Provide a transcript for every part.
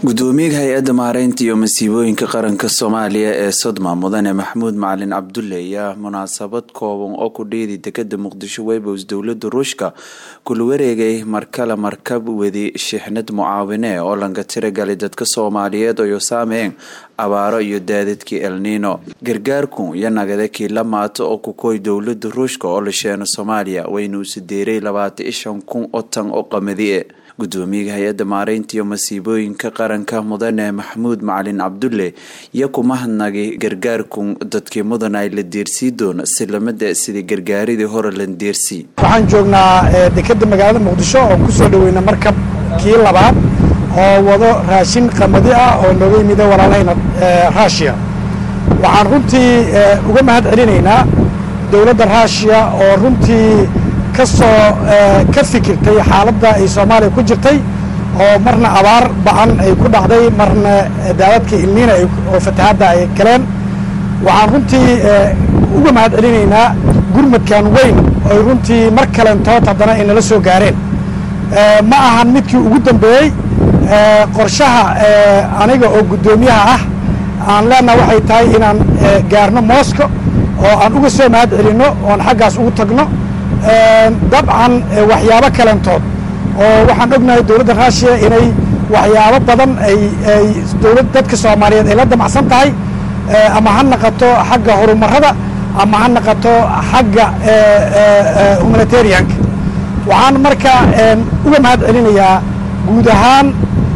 gudoomiyaha hay-adda maareynta iyo masiibooyinka qaranka soomaaliya ee sodma mudane maxamuud macalin cabdulle ayaa munaasabad kooban oo ku dhiidi dekada muqdisho webos dowlada ruushka kula wareegay markale markab wadi shixnad mucaawine oo laga tiragalay dadka soomaaliyeed oo saameyn abaaro iyo daadadkii elnino gargaarku iyo nagada kiila maato oo kukoy dowlada ruushka oo la sheeno soomaaliya wayna usi deeray labaatan ishan kun oo tan oo qamadie gudoomiyaha hay-adda maareynta iyo masiibooyinka qaranka mudane maxamuud macalin cabdulle iyo kuma hadnagay gargaarku dadkii mudan ay la deersii doona silamada sidii gargaaridii hore la deersii waxaan joognaa dekeda magaalada muqdisho oo kusoo dhaweyna markab kii labaad oo wado raashin qamadi ah oo nooga yimida walaalahayna ruushiya waxaan runtii uga mahad celinaynaa dowladda ruushiya oo runtii kasoo ka fikirtay xaaladda ay soomaaliya ku jirtay oo marna abaar ba-an ay ku dhacday marna daadadka ilniina oo fatahaadda ay galeen waxaan runtii uga mahad celinaynaa gurmadkan weyn oy runtii mar kalentood haddana ay nala soo gaareen ma ahan midkii ugu dambeeyey qorshaha aniga oo guddoomiyaha ah aan leenaha waxay tahay inaan gaarno mosco oo aan uga soo mahad celinno oon xaggaas ugu tagno dabcan waxyaabo kalentood oo waxaan ognahay dowladda ruushiya inay waxyaabo badan ay ay dowlad dadka soomaaliyeed ay la damacsan tahay ama ha naqato xagga horumarada ama ha naqato xagga humanitarianka waxaan marka uga mahad celinayaa guud ahaan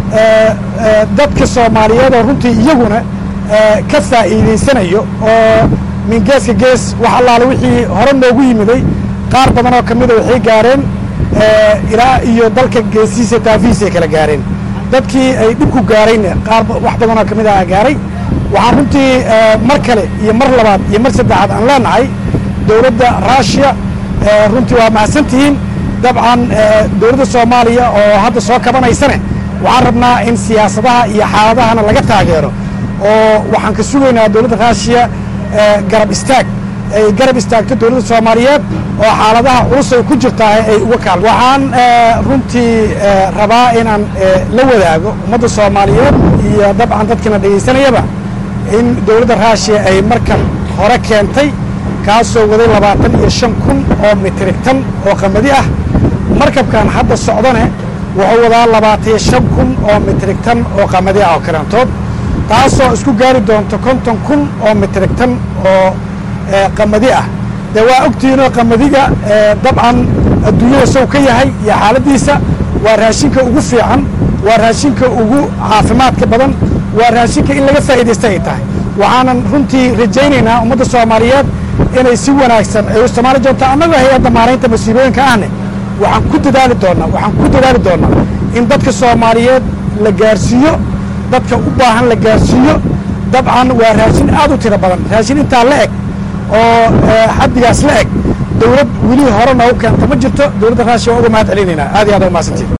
dadka soomaaliyeed oo runtii iyaguna ka faa'iidaysanayo oo min geeska gees wax allaale wixii hore noogu yimiday qaar badan oo ka mida waxay gaareen ilaa iyo dalka geesihiisa taafihiisay kala gaareen dadkii ay dhibku gaarayna qaar wax badan oo ka mid aha gaaray waxaan runtii mar kale iyo mar labaad iyo mar saddexaad aan leenahay dowladda ruushiya runtii waa mahadsantihiin dabcan dowladda soomaaliya oo hadda soo kabanaysane waxaan rabnaa in siyaasadaha iyo xaaladahana laga taageero oo waxaan ka sugaynaa dowladda ruushiya garab istaag ay garab istaagto dowladda soomaaliyeed oo xaaladaha culus ay ku jirtaa ay uga kaal waxaan runtii rabaa inaan la wadaago ummadda soomaaliyeed iyo dabcan dadkina dhegaysanayaba in dowladda ruushiya ay markan hore keentay kaasoo waday labaatan iyo shan kun oo mitrig tan oo qamadi ah markabkan hadda socdane wuxuu wadaa labaatan iyo shan kun oo mitrig tan oo qamadi ah oo karantood taasoo isku gaari doonto konton kun oo mitrig tan oo qamadi ah dee waa ogtihiinoo qamadiga dabcan adduunyada sow ka yahay iyo xaaladdiisa waa raashinka ugu fiican waa raashinka ugu caafimaadka badan waa raashinka in laga faa'iidaysta ay tahay waxaanan runtii rajaynaynaa ummadda soomaaliyeed inay si wanaagsan ay u isticmaali doonto annagoo hay-adda maaraynta masiibooyinka ahne waxaan ku dadaali doonnaa waxaan ku dadaali doonnaa in dadka soomaaliyeed la gaarsiiyo dadka u baahan la gaarsiiyo dabcan waa raashin aad u tiro badan raashin intaa la eg oo xaddigaas la eg dowlad weli hore noogu keenta ma jirto dowladda ruushiya waa uga mahad celinaynaa aad iyo aad uga mahadsantiin